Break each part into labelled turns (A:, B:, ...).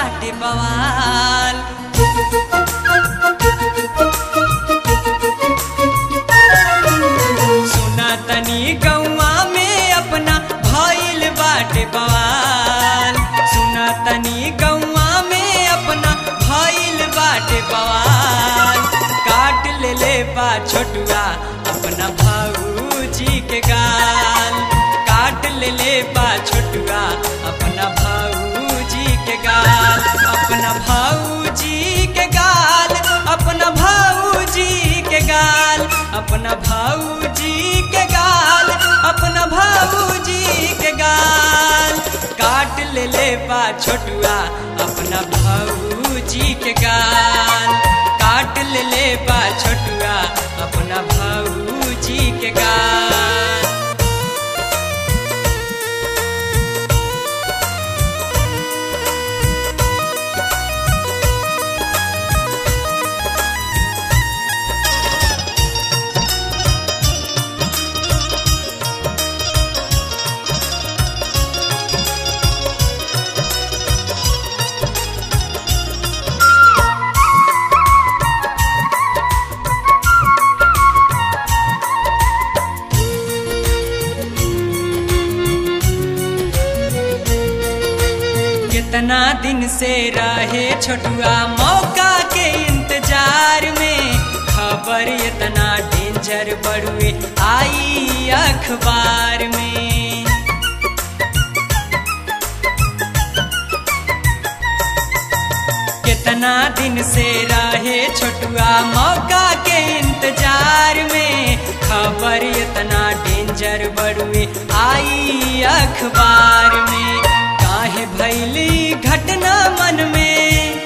A: बाटे बवाल सुना तनी गौआ में अपना भइल बाटे बवाल सुना तनी गौआ में अपना भइल बाटे बवाल काट ले ले बा छोटुआ अपना भाऊजी के गाल काट ले ले बा छोटुआ अपना भाऊजी के गाल अपना भाऊजी के गाल अपना भाऊजी के गाल अपना भाऊजी के गाल अपना भाऊजी के गाल काट ले ले बा छोटुआ अपना भाऊजी के गाल काट ले ले बा छोटुआ अपना भाऊजी के गाल कितना दिन से रहे छोटुआ मौका के इंतजार में खबर इतना डेंजर बड़ुए आई अखबार में कितना दिन से रहे छोटुआ मौका के इंतजार में खबर इतना डेंजर बड़ुए आई अखबार में काहे भैली घटना मन में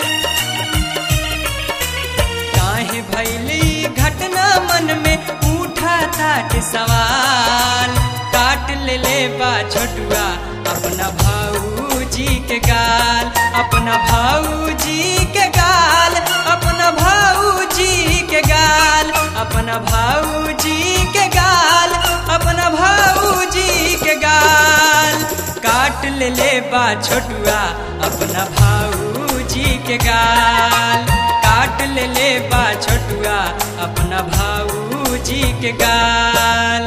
A: काहे भैली घटना मन में उठा ताट सवाल काट ले ले बा छोटुआ अपना भाऊजी के गाल अपना भाऊजी के गाल अपना भाऊजी के गाल अपना भाऊजी के गाल अपना भाऊजी के गाल काट ले ले बा छोटुआ अपना भाऊजी के गाल काट ले ले बा छोटुआ अपना भाऊजी के गाल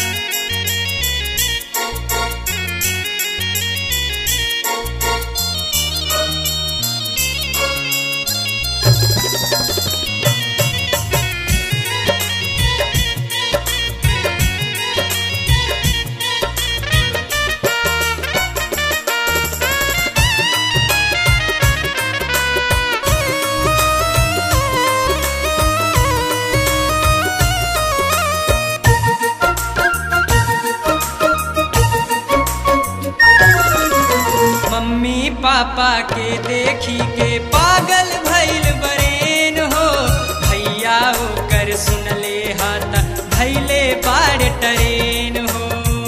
A: मम्मी पापा के देखी के पागल भइल बरेन हो भैया ओकर सुनले हाथ भैले बाड़ टरेन हो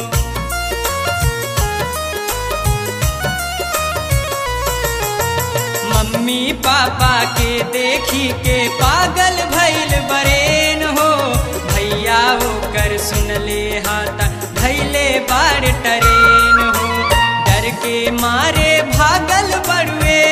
A: मम्मी पापा के देखी के पागल भइल बरेन हो भैया ओकर सुनले हाथ भैले बाड़ टरेन हो डर के मारे भागल बड़ुए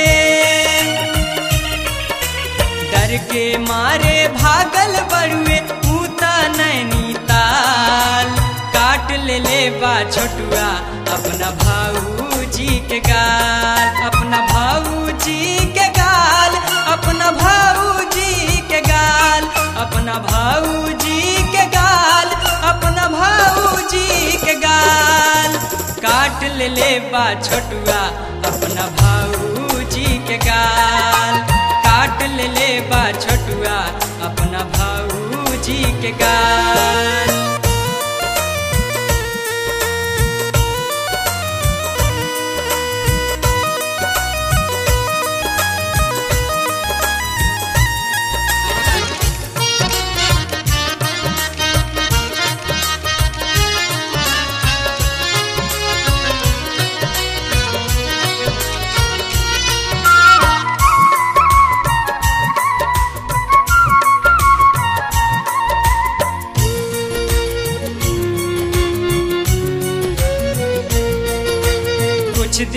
A: डर के मारे भागल बड़ुए ऊता नैनी ताल काट ले ले बा छोटुआ अपना भाऊजी के गाल अपना भाऊजी के गाल अपना भाऊजी के गाल अपना भाऊजी के गाल अपना भाऊजी के गाल काट ले ले बा छोटुआ अपना भाऊजी के गाल काट ले ले बा छोटुआ अपना भाऊजी के गाल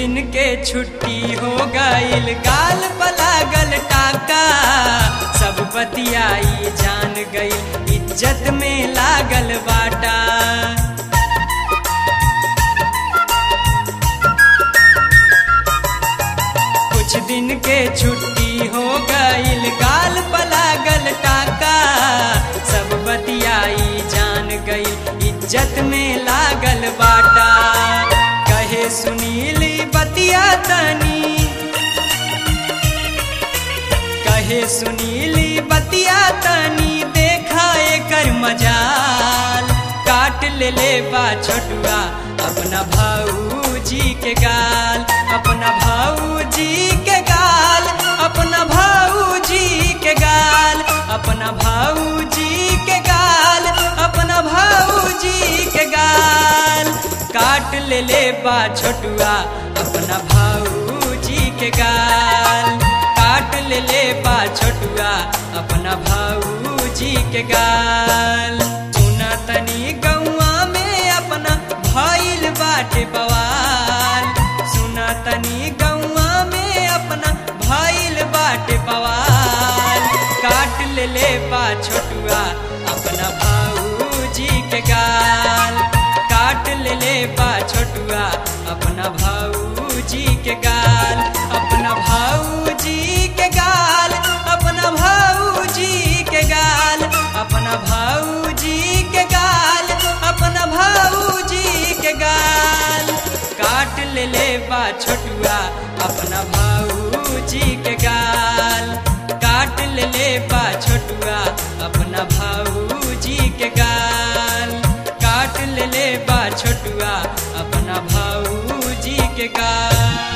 A: दिन के छुट्टी हो गईल गाल पलागल टाका सब बतियाई जान गई इज्जत में लागल बाटा कुछ दिन के छुट्टी हो गईल गाल पलागल टाका सब बतियाई जान गई इज्जत में लागल बाटा कहे सुनीली बतिया तनी कहे सुनीली बतिया तनी देखा एकर मजाल काट ले ले बा छोटुआ अपना भाऊजी के गाल अपना भाऊजी के गाल अपना भाऊजी के गाल अपना भाऊजी के गाल अपना भाऊजी के गाल काट ले ले बा छोटुआ अपना भाऊजी के गाल काट ले ले बा छोटुआ अपना भाऊजी के गाल सुना तनी गौआ में अपना भइल बाटे बवाल सुना तनी गौआ में अपना भइल बाटे बवाल काट ले ले बा छोटुआ अपना भाऊजी के गाल काट ले ले बा छोटुआ अपना भाऊजी के गाल अपना भाऊजी के गाल अपना भाऊजी के गाल अपना भाऊजी के गाल अपना भाऊजी के गाल काट ले ले बा छोटुआ अपना भाऊजी के गाल काट ले ले बा छोटुआ अपना भाऊजी के गाल काट ले ले बा छोटुआ अपना भाऊजी के गाल